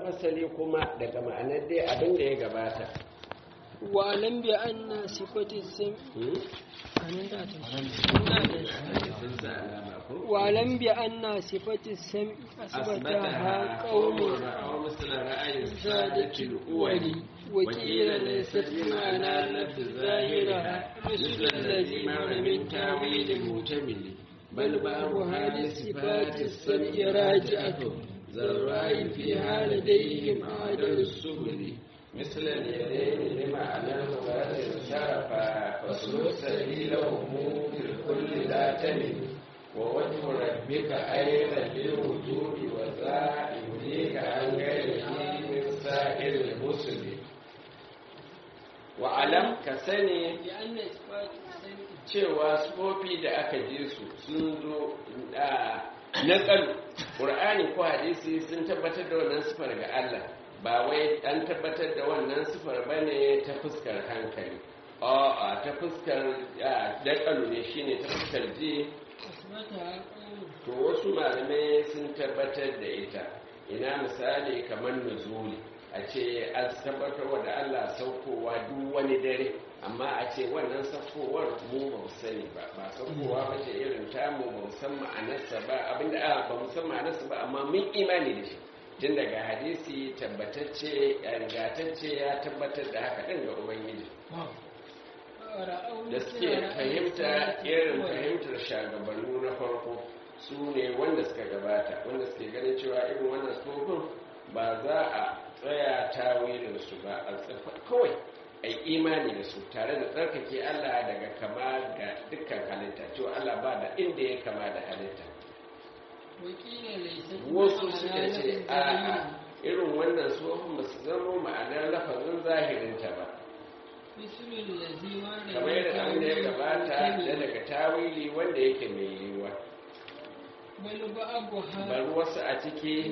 fasali kuma daga ma'anar dai abin da ya gabata wa'alam bi anna sifati sam anan da ta wa'alam bi anna sifati sam asbataha qawmun zadatil uwali وقيل ليست بمعنى لفظ ظاهرها مثل الذي مر من تاويل مؤتمل بل بعضها لصفات السمع راجعة ذراء فيها لديهم أعدل السبل مثل اليدين لمعنى الغاز شرفا فاسلك سبيلهم في الكل لا تمل ووجه ربك أيضا للوجود وذا يوليك عن غيره من سائر المسلم wa'alam ka sani cewa sufofi da aka ji su sun zo na ƙalu ƙur'ani ko hadisi sun tabbatar da wannan sifar ga Allah ba wai an tabbatar da wannan sifar ba ne ta fuskar hankali a ta fuskar daƙalu ne shine ta fuskar ji to wasu malamai sun tabbatar da ita ina misali kamar nuzuli a ce an tabbatar da Allah saukowa duk wani dare amma a ce wannan saukowar mu ba mu sani ba ba saukowa ba ce irin tamu ba mu san ma'anarsa ba abinda a ba mu san ma'anarsa ba amma mun imani da shi tun daga hadisi tabbatacce ingatacce ya tabbatar da haka ɗin ga ubangiji da suke fahimta irin fahimtar shagabannu na farko su ne wanda suka gabata wanda suke ganin cewa irin wannan tsofin ba za a tsaya tawilinsu ba a tsafa kawai a imani da su tare da tsarkake Allah daga kama ga dukkan halitta cewa Allah ba da inda ya kama da halitta wasu suka ce a irin wannan tsohon ba su zama ma'anar lafazin zahirinta ba kamar yadda abin da ya gabata da daga tawili wanda yake mai yiwuwa bari wasu a ciki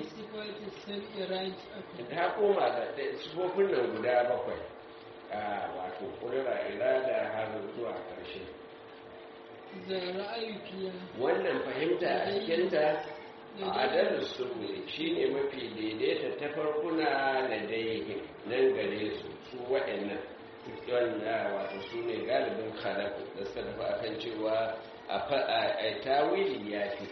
ta koma da sufofin nan guda bakwai a wato kurira irada har zuwa ƙarshe wannan fahimta a cikinta a adalin sulmuli shi ne mafi daidaita ta farkuna da daihin nan gare su su waɗannan wanda wato su ne galibin khalaku da suka tafi akan cewa a tawili ya fi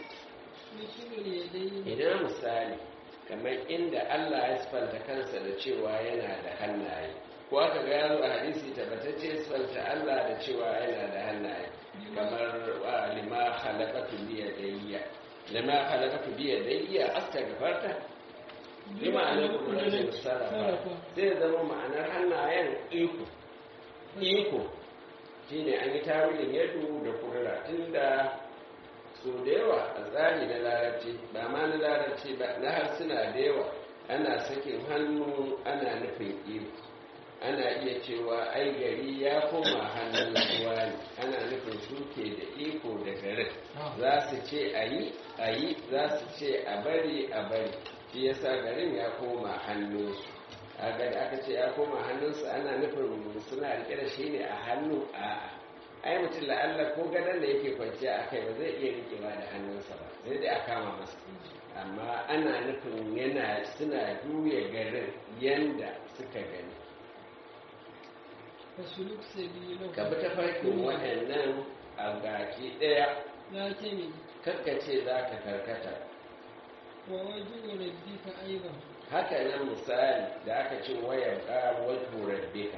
idan misali kamar inda Allah ya sifanta kansa da cewa yana da hannaye ko aka ga yaro a hadisi tabbatacce sifanta Allah da cewa yana da hannaye kamar lima khalaqatu bi yadayya lima khalaqatu bi yadayya astaghfarta lima ana kullun sarrafa zai zama ma'anar hannayen iko iko shine an yi tawilin yadu da kudura tunda so da yawa a tsari na larabci ba ma na larabci ba na harsuna da yawa ana sakin hannu ana nufin iko ana iya cewa ai gari ya koma hannun ruwa ne ana nufin suke da iko da garin za su ce a yi a yi za su ce a bari a bari shi yasa garin ya koma hannunsu a da aka ce ya koma hannunsu ana nufin suna rike da shi ne a hannu a'a ai mutum la'alla ko gadon da yake kwanciya a kai ba zai iya rikewa da hannunsa ba sai dai a kama masa amma ana nufin yana suna juya garin yanda suka gani ka bi ta farkin waɗannan a gaki ɗaya kakkace za ka karkata haka nan misali da aka ce wayar ƙarar wajen rabbika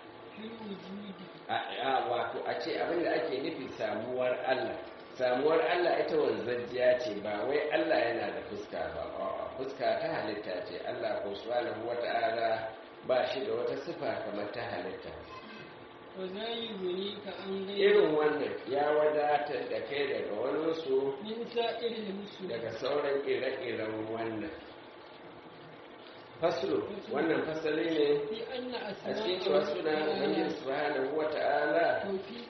wato a ce abinda ake nufi samuwar Allah samuwar Allah ita wanzajjiya ce ba wai Allah yana da fuska ba fuska ta halitta ce Allah ko subhanahu wata'ala ba shi da wata sifa kamar ta halitta irin wannan ya wadatar da kai daga wani su daga sauran ire-iren wannan faslo wannan fasali ne a cikin cewa suna ubangiji subhanahu wa ta'ala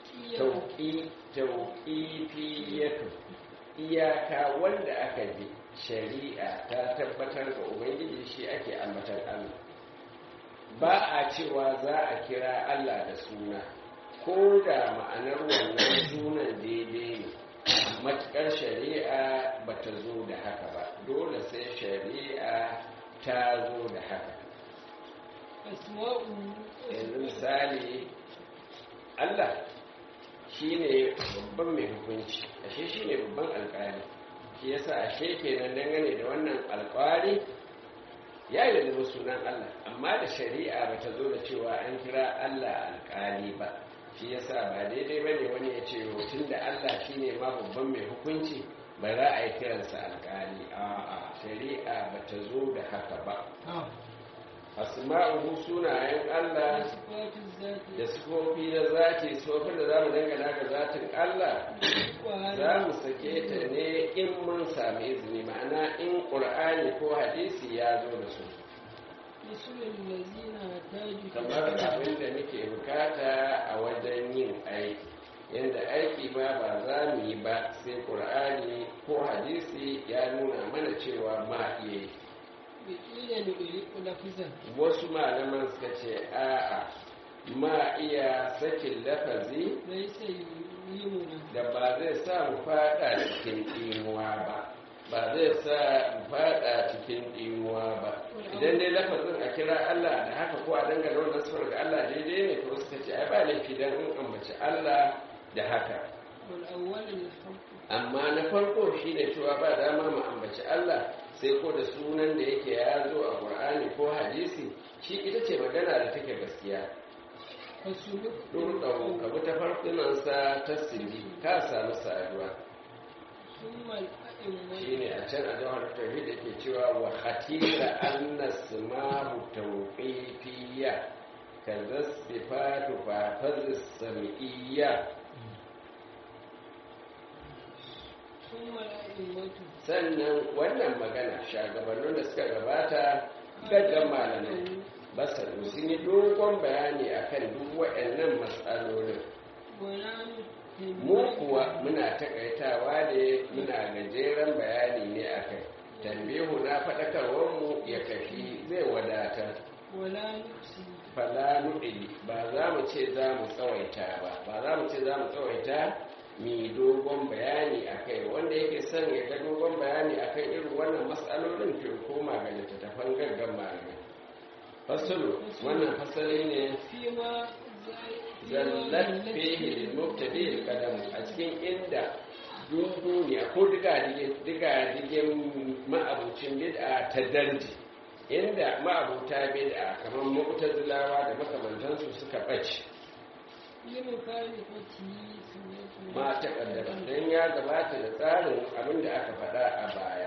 tauƙifiyatu iyaka wanda aka ji shari'a ta tabbatar ga ubangiji shi ake ambatan allah ba a cewa za a kira allah da suna ko da ma'anar wannan sunan daidai ne matuƙar shari'a ba ta zo da haka ba dole sai shari'a ta zo da haka أسماء yanzu misali Allah shi ne babban mai hukunci ashe shi ne babban alkali shi yasa ashe kenan dangane da wannan alkali ya yi da sunan Allah amma da shari'a ba ta zo da cewa an kira Allah alkali ba shi yasa ba daidai ba ne wani ya ce tun da Allah shi ne ma babban mai hukunci ba za a yi kiransa alkali a'a shari'a ba ta zo da haka ba asma'uhu sunayen Allah صفات الذات da sifofi na zati sifofin da za mu dangana ga zatin Allah za mu sake ta ne in mun sami izini ma'ana in ƙur'ani ko hadisi ya zo da su مثل الذين احتاجوا kamar abin da muke bukata a wajen yin aiki yadda aiki ma ba za mu yi ba sai ƙur'ani ko hadisi ya nuna mana cewa ma iya yi بقيل نغلق لفظا wasu malaman suka ce a'a ma iya sakin lafazi ليس يلهمنا da ba zai sa mu fada cikin ɗimuwa ba ba zai sa mu fada cikin ɗimuwa ba idan dai lafazin a kira Allah da haka ko a dangane wannan sifar ga Allah daidai ne to suka ce ai ba laifi dan in ambaci Allah da haka والأول الحق amma na farko shine cewa ba dama mu ambaci Allah sai ko da sunan da yake ya zo a Qur'ani ko hadisi shi ita ce magana da take gaskiya فسلك Durɗau ka bi ta farfinansa ta sirri ka samu saduwa ثم الأئمة shi ne a can a jawar tauhid da ke cewa wa hatira anna simahu tawqifiyya kaza sifatu fa faz sam'iyya ثم الأئمة sannan wannan magana shagabannin da suka gabata gaggan malamai basar sun yi dogon bayani akan duk waɗannan matsalolin ونحن mu kuwa muna takaitawa ne muna gajeren bayani ne a kai tambihu na faɗakarwarmu ya kafi zai wadatar ولا نفسي fala nuɗi ba za mu ce za mu tsawaita ba ba za mu ce za mu tsawaita mi dogon bayani a kai wanda yake son ya ga dogon bayani a kan irin wannan matsalolin ke koma ga littattafan gaggan malamai fasulu wannan fasali ne فيما zallat fihi lil mubtadi al qadam a cikin inda duniya ko diga diga digin ma'abucin bid'a ta darji inda ma'abuta bid'a kamar mu'tazilawa da makamantansu suka bace لمخالفته سنة ma ta kaddara dan ya gabata da tsarin abin da aka faɗa a baya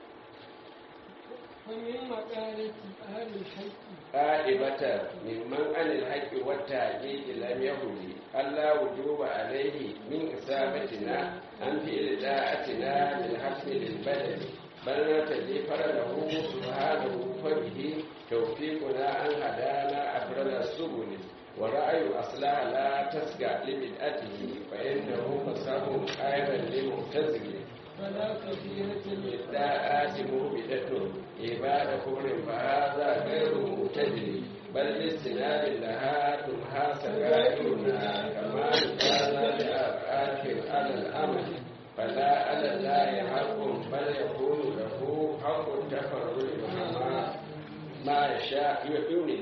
ومن مقالة أهل الحق قائبة ممن عن الحق والتعجيل لم يهدي ألا وجوب عليه من إصابتنا عن فعل طاعتنا بالحسن للبدن بل نرتدي فرله سبحانه فبه توفيقنا أن هدانا أفضل السبل ورأي أصلها لا تسقع لبدعته فإنه فساه خيرا لمعتزل فلا كبيرة الداءات مهبدة عباد كفر فهذا غير معتدل بل لاستناد لها تمحى سرائرنا كما كان لأفعال على الأمل فلا على الله حق بل يكون له حق التفرد مع ما يشاء يؤمن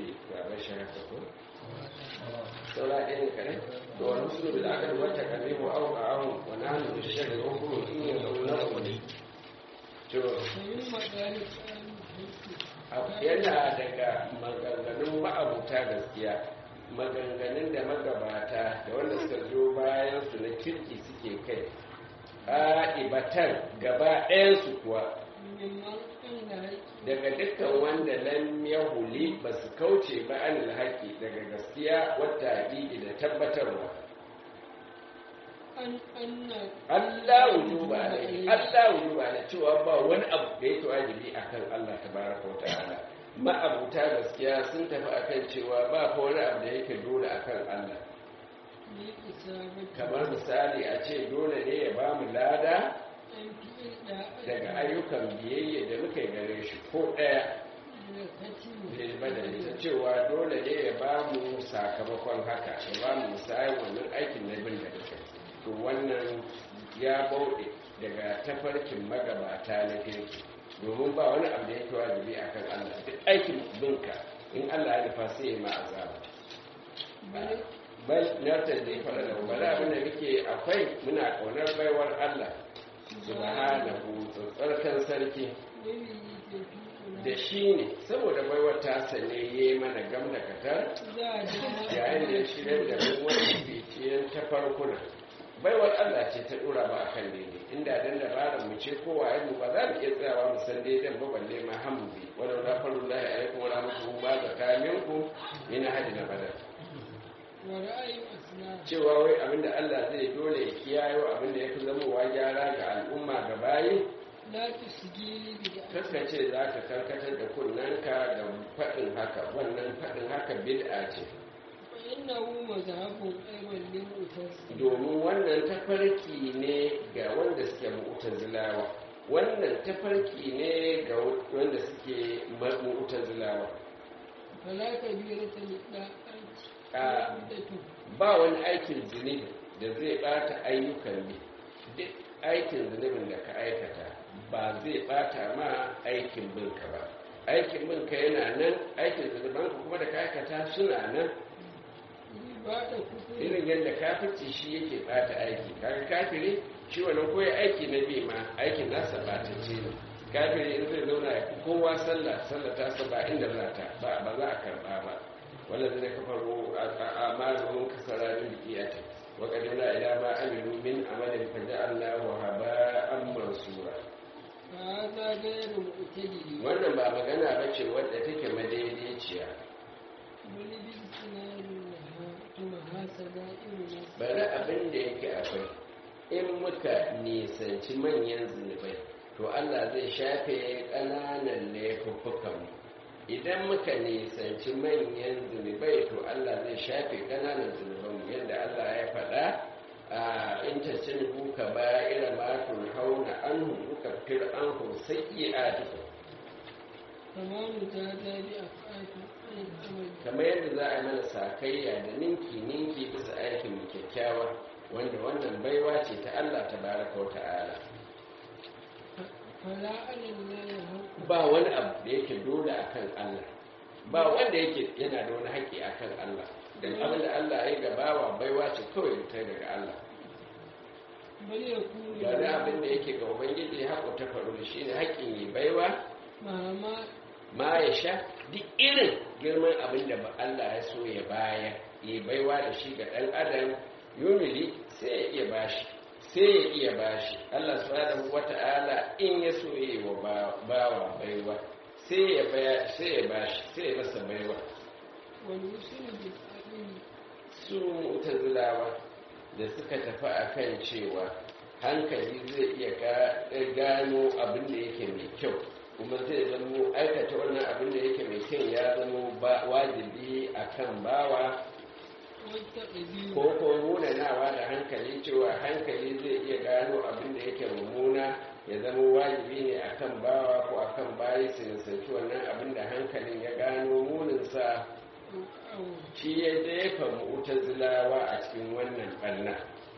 saura ɗaya ne kare da wani musulun bil akal wata kare wa auka ahun wa nahnu bi shari wa kullu in ya zauna wani to ومن مقالة أهل الحق yana daga maganganun ma'abuta gaskiya maganganun da magabata da wanda suka zo bayan su na kirki suke kai ƙa'ibatan gaba ɗayansu kuwa ممن أن الحق daga dukkan wanda lam yahuli ba su kauce ba an haƙi daga gaskiya wata haƙiƙi da tabbatarwa أن أن Allah wujuba alaihi Allah wujuba alaihi cewa ba wani abu da yake wajibi akan Allah tabaraka wa ta'ala ma'abuta gaskiya sun tafi akan cewa ba fa wani abu da yake dole akan Allah لإصابة kamar misali a ce dole ne ya bamu lada أن فعل daga ayyukan biyayya da muka gare shi ko ɗaya الختم lilbadani ta cewa dole ne ya bamu sakamakon haka ya bamu misalin wannan aikin na bin da muka yi. to wannan ya bauɗe daga tafarkin magabata na kirki domin ba wani abu da yake wajibi akan Allah duk aikin binka in Allah ya nufa sai ya ma azaba bal nartar da ya fara da bari abin da muke akwai muna ƙaunar baiwar Allah subhanahu tsarkan sarki da shi ne saboda baiwar ta sane ya yi mana gam da katar yayin da ya shirya da wani biciyar ta farkuna baiwar Allah ce ta dora ba akan daidai inda dan dabarar mu ce kowa ya mu ba za mu iya tsayawa mu san daidan ba balle ma hamdi wala la faru la ya alaikum wa rahmatullahi wa barakatuhu min hadi na badar cewa wai abinda Allah zai dole ya kiyayo abinda ya fi zamowa gyara ga al'umma ga bayi Kaka ce za ka karkatar da kunnanka da faɗin haka wannan faɗin haka bid'a ce domin wannan tafarki ne ga wanda suke mu'tazilawa wannan tafarki ne ga wanda suke mu'tazilawa ba wani aikin zunubi da zai bata ayyukan ne duk aikin zunubin da ka aikata ba zai bata ma aikin binka ba aikin binka yana nan aikin zunubanka kuma da ka aikata suna nan irin yadda kafirci shi yake bata aiki kaga kafiri shi wannan koyi aiki na bi ma aikin nasa bata ce ne kafiri in zai zauna ya kowa sallah sallah ta saba inda za ta ba ba za a karba ba wanda zai kafaru a malamin kasara min biyata wa qadimna ila ma amilu min amalin fa ja'alnahu haba'an mansura wannan ba magana ba ce wadda take madaidaiciya bari abin da yake akwai in muka nisanci manyan zunubai to Allah zai shafe ƙananan laifuffukanmu idan muka nisanci manyan zunubai to Allah zai shafe ƙananan zunubanmu yadda Allah ya faɗa a intacin kuka ba ira matun hauna an hukuka fir an sai a duka kamar yadda za a mana sakayya da ninki-ninki bisa aikin mu kyakkyawa wanda wannan baiwa ce ta Allah ta baraka wa ta'ala ba wani abu da yake dole akan Allah ba wanda yake yana da wani haƙƙi akan Allah don abin da Allah ya gabawa baiwa ce kawai ta daga Allah ba da abin da yake ga ubangiji haƙo ta faru da shi ne haƙƙin yi baiwa ma ya sha duk irin girman abin da ba Allah ya so ya baya ya baiwa da shi ga ɗan adam yumili sai ya iya bashi sai ya iya bashi Allah subhanahu wata'ala in ya so ya yi wa bawa baiwa sai ya baya sai ya bashi sai ya masa baiwa su mutazilawa da suka tafi akan cewa hankali zai iya gano abin da yake mai kyau kuma zai zamo aikata wannan abin da yake mai kyau ya zamo wajibi akan bawa ko ko munanawa da hankali cewa hankali zai iya gano abin da yake mummuna ya zama wajibi ne akan bawa ko akan bayi su nisanci wannan abin da hankalin ya gano muninsa shi ya jefa mu'tazilawa a cikin wannan ɓanna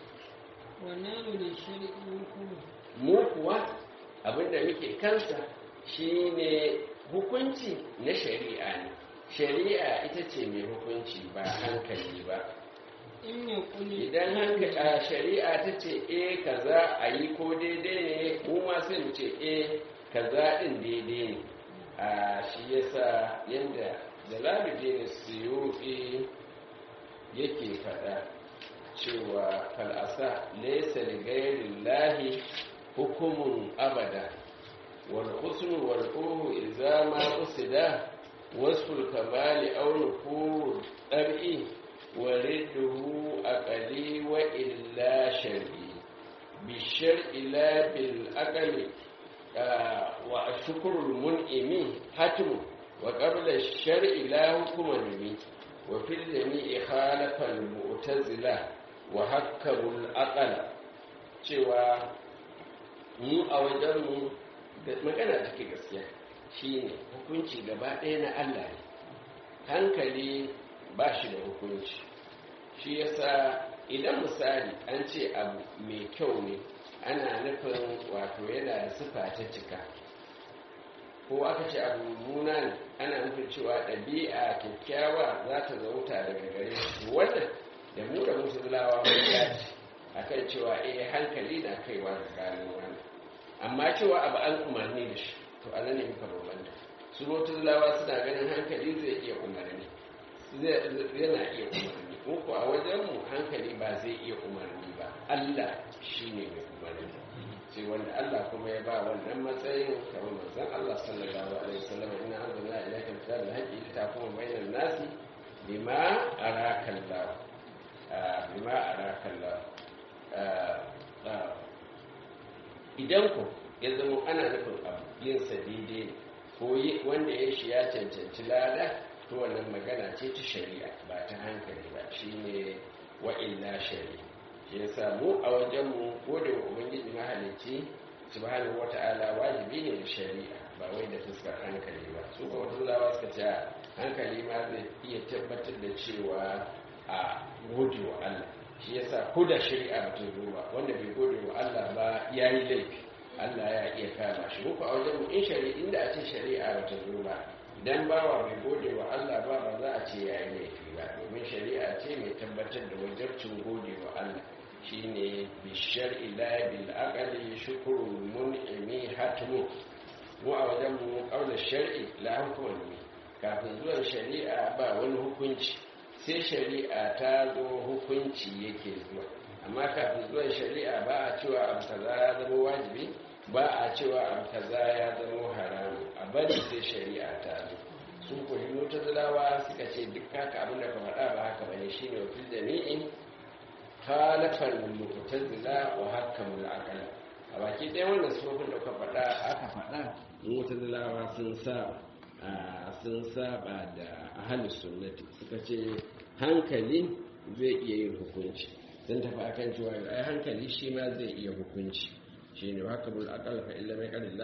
mu kuwa abin da muke kansa shine hukunci na shari'a ne shari'a ita ce mai hukunci ba hankali ba idan hankali shari'a ta ce e kaza a yi ko daidai ne mu ma sai mu ce e kaza din daidai ne a shi yasa yadda jalaluddin suyuti yake faɗa cewa fal'asa laysa li ghayri hukumun abada wal husnu wal qurbu idza ma usida وصف الكمال أو نفور الطبع ورده أقلي وإلا شرعي بالشرع لا بالأقل آه وشكر المنعم حتم وقبل الشرع لا حكم نبي وفي الجميع خالف المعتزلة وحكموا الأقل cewa mu a wajenmu magana take gaskiya shine hukunci gaba ɗaya na Allah ne hankali ba shi da hukunci shi yasa idan misali an ce abu mai kyau ne ana nufin wato yana da sifa ta cika ko aka ce abu mummuna ne ana nufin cewa ɗabi'a kyakkyawa za ta zauta daga gare su wannan da mu da musulmawa mun dace akan cewa eh hankali na kaiwa ga gano wannan amma cewa abu an umarni da shi to anan ne muka bambanta su musulmawa suna ganin hankali zai iya umarni yana iya umarni ko a wajenmu hankali ba zai iya umarni ba Allah shine mai umarni sai wanda Allah kuma ya ba wannan matsayin kamar manzon Allah sallallahu alaihi wasallam inna anzalna ilayka kitabal haqqi litahkuma bainan nasi bima araka Allah bima araka Allah idan ku ya zama ana nufin abu yin sa daidai ne ko wanda ya shi ya cancanci lada to wannan magana ce ta shari'a ba ta hankali ba shine wa illa shari'a shi yasa mu a wajenmu ko da ubangiji mahalicci subhanahu wata'ala wajibi ne da shari'a ba wai da fuskar hankali ba su ga wata zawa suka ce hankali ma zai iya tabbatar da cewa a gode wa Allah shi yasa ko da shari'a ba ta zo ba wanda bai gode wa Allah ba ya yi laifi Allah ya iya kama shi muku a wajenmu in shari'a inda a ce shari'a ba ta zo ba idan bawa bai gode wa Allah ba ba za a ce ya yi laifi ba domin shari'a ce mai tabbatar da wajabcin gode wa Allah shine bishar ila bil aqali shukrul mun'imi hatmu mu a wajen mu kaula shar'i la hukuma ne kafin zuwan shari'a ba wani hukunci sai shari'a ta zo hukunci yake zuwa amma kafin zuwan shari'a ba a cewa abu kaza ya zama wajibi ba a cewa abu kaza ya zama haramu a bari sai shari'a ta zo su koyi mutazalawa suka ce duk haka abin da ka faɗa ba haka bane shine wakil jami'in khalafar mu'tazila wa hakamul aqal a baki ɗaya wannan sufofin da ka faɗa aka faɗa mu'tazilawa sun saba sun saba da ahlus sunnati suka ce hankali zai iya yin hukunci sun tafi akan cewa ai hankali shi ma zai iya hukunci shine hakamul aqal fa illa mai qalilla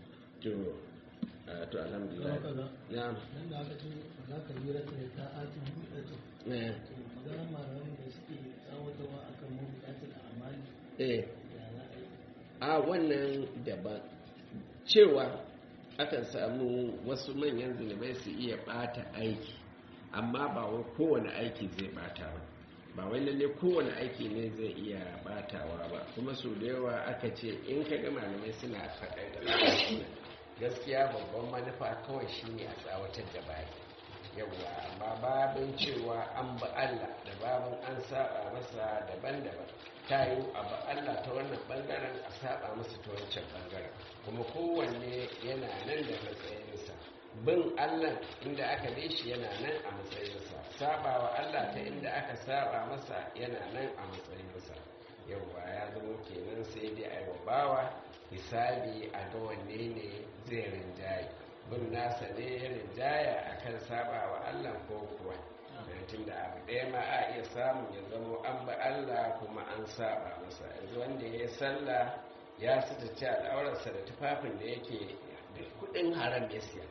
to to alhamdulillah na'am nan da aka ce za ka yi rata da ta'atin buɗe eh maganar malaman da suke tsawatarwa akan mabuƙatar amali eh ya za a yi a wannan daban cewa akan samu wasu manyan zunubai su iya bata aiki amma ba wai kowane aiki zai bata ba ba wai lalle kowane aiki ne zai iya batawa ba kuma su da yawa aka ce in ka ga malamai suna faɗa da gaskiya babban manufa kawai shine a tsawatar da baki yawwa amma babin cewa an ba Allah da babin an saba masa daban-daban ta yi abu Allah ta wannan bangaren a saba masa ta wancan bangaren kuma kowanne yana nan da matsayinsa bin Allah inda aka bi shi yana nan a matsayinsa sabawa Allah ta inda aka saba masa yana nan a matsayinsa yawwa ya zama kenan sai dai a yi bawa hisabi a ga wanne ne zai rinjaye bin nasa ne ya rinjaya a kan saba wa Allah ko kuwa tun da abu ɗaya ma a iya samu ya zama an ba Allah kuma an saba masa yanzu wanda ya yi sallah ya suta ci al'aurarsa da tufafin da yake da kuɗin haram ya siya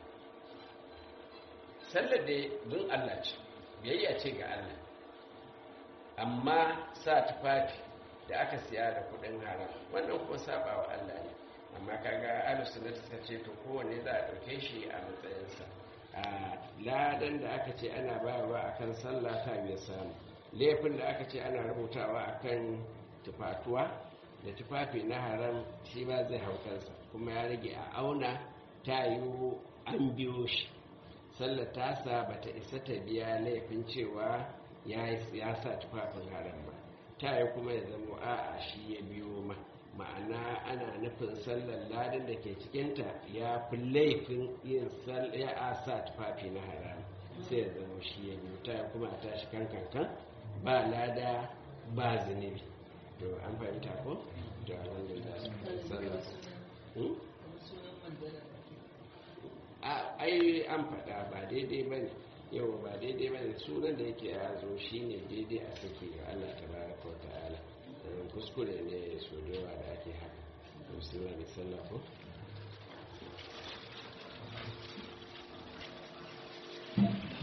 sallar da bin Allah ce biyayya ce ga Allah amma sa tufafi da aka siya da kuɗin haram wannan kuma saba wa Allah ne amma kaga alusunnat suka ce to kowanne za a ɗauke shi a matsayinsa a ladan da aka ce ana bayarwa akan sallah ta biya samu laifin da aka ce ana rubutawa akan tufatuwa da tufafi na haram shi ba zai hau kansa kuma ya rage a auna ta yiwu an biyo shi sallar tasa ba ta isa ta biya laifin cewa ya sa tufafin haram ba ta yi kuma ya zama a'a shi ya biyo ma ma'ana ana nufin sallar ladin da ke cikinta ya fi laifin yin ya a sa tufafi na haram sai ya zama shi ya biyo ta kuma a tashi kan kankan ba lada ba zunubi to an fahimta ko? to alhamdulillah sallar a ai an faɗa ba daidai ba ne yau ba daidai ba ne sunan da yake ya zo shi ne daidai a sake ga allah ta baraka wa ta'ala kuskure ne so da yawa da ake haka. Bismillah, sallah ko?